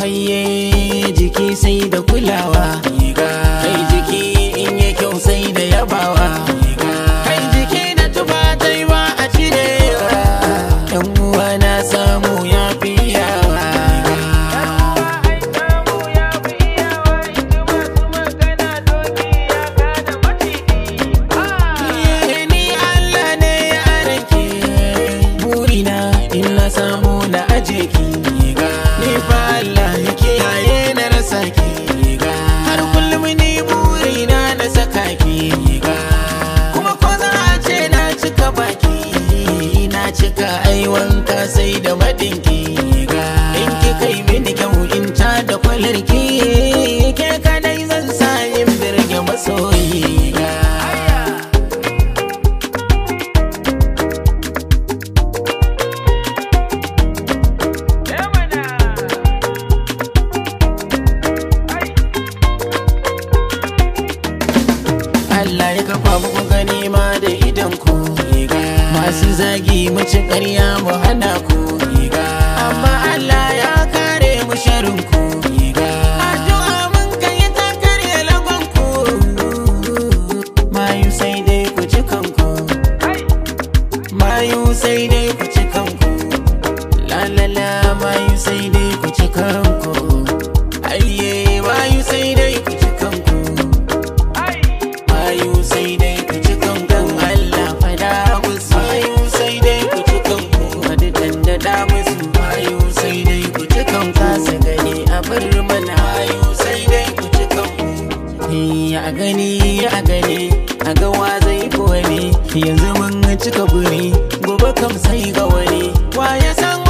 ayye jiki sai da kulawa kai jiki in yi kyau sai da yabawa kai jiki da tuba tai ba a cirewa yan uwa na samu ya fi yawa ni Allah ne ya rake burina in na samu na aje ki ni fa Allah ya kiyaye na rasa ki har kullum ni burina na saka ki kuma ko za a ce na cika baki na cika ai wanka sai da madinki in ki kai mini kyau in ta da kwalarki ke kadai zan sa in birge masoyi Allah ya kafa muku gani ma da idan ku masu zagi mu ci ƙarya mu hana ku amma Allah ya kare mu sharin ku addu'a mun kai ta kare lagon ku mayu sai dai ku ci kanku mayu sai dai ku ci kanku la la la mayu sai dai ku ci kanku ayye mayu sai dai ku ci kanku mayu sai dai ku ci kanku Allah fada musu mayu sai dai ku ci kanku wani dandada musu mayu sai dai ku ci kanku kasa gani a bar mana mayu sai dai ku ci kanku a gani a gani a ga wa zai fi wani yanzu mun cika buri gobe kam sai ga wani wa ya san